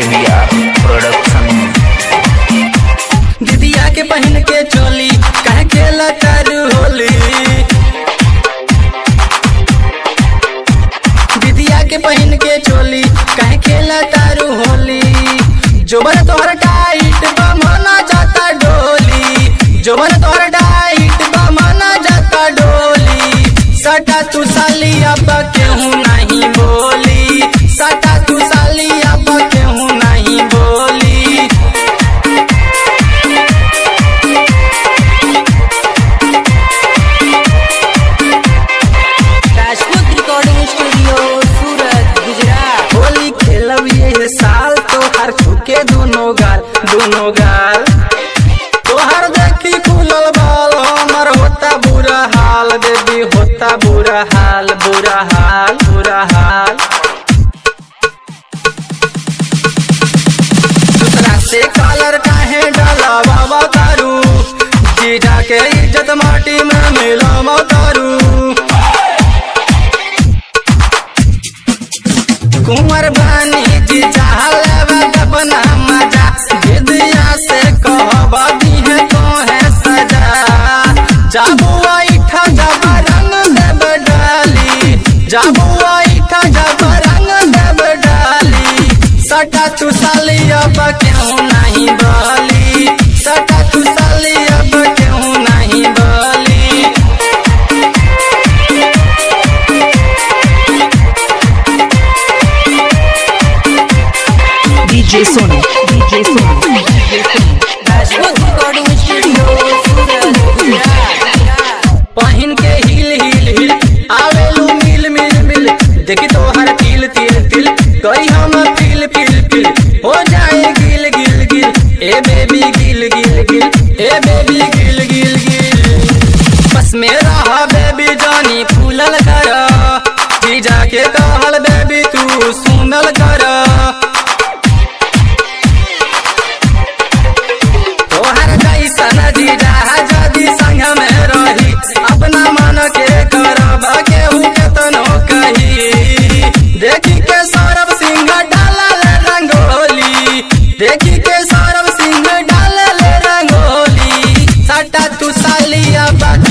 DVR Production दीदिया के पहन के चोली कहे खेला तारू होली दीदिया के पहन के चोली कहे खेला तारू होली जोबन तोहर टाइट बमना जाता डोली जोबन तोहर टाइट बमना जाता डोली सटा तू साली अब केहू नहीं बोली सटा तू साली अब केहू नहीं बोली राजपूत रिकॉर्डिंग स्टूडियो सूरत गुजरात होली खेलब ये साल तोहर छुके दोनों गाल दोनों गाल तोहर देखी खुलल बाल हमर होता बुरा हाल देवी होता बुरा हाल बुरा हाल बुरा हाल दूसरा से कलर काहे डाला बाबा तारू जीजा के इज्जत माटी में मिला तारू कुंवर बानी जी चाहल अपना मजा विद्या से कहबा दी है तो है सजा जाबू ऐठा जब रंग देव डाली जाबू ऐठा जब रंग देव डाली सटा तू साली अब क्यों नहीं बोली सटा तू साली अब क्यों नहीं बोली DJ Sonu, DJ Sonu, DJ Sonu. Rajput recording studio Surat Gujarat पहिन के हिल हिल हिल आवेलू मिल मिल मिल देखी तोहर तिल तिल तिल गई हम फिल फिल फिल हो जाए गिल गिल गिल ए बेबी गिल गिल गिल ए बेबी गिल गिल गिल बस में रहा बेबी जानी फूलल कर जी जाके कहल बेबी तू सुनल कर तोहर जैसन जीजा जदि संग में रही अपना मन के करब केहू केतनो कही देखी के सौरभ सिंह डालल रंगोली देखी के सौरभ सिंह डालल रंगोली सटा तू साली अब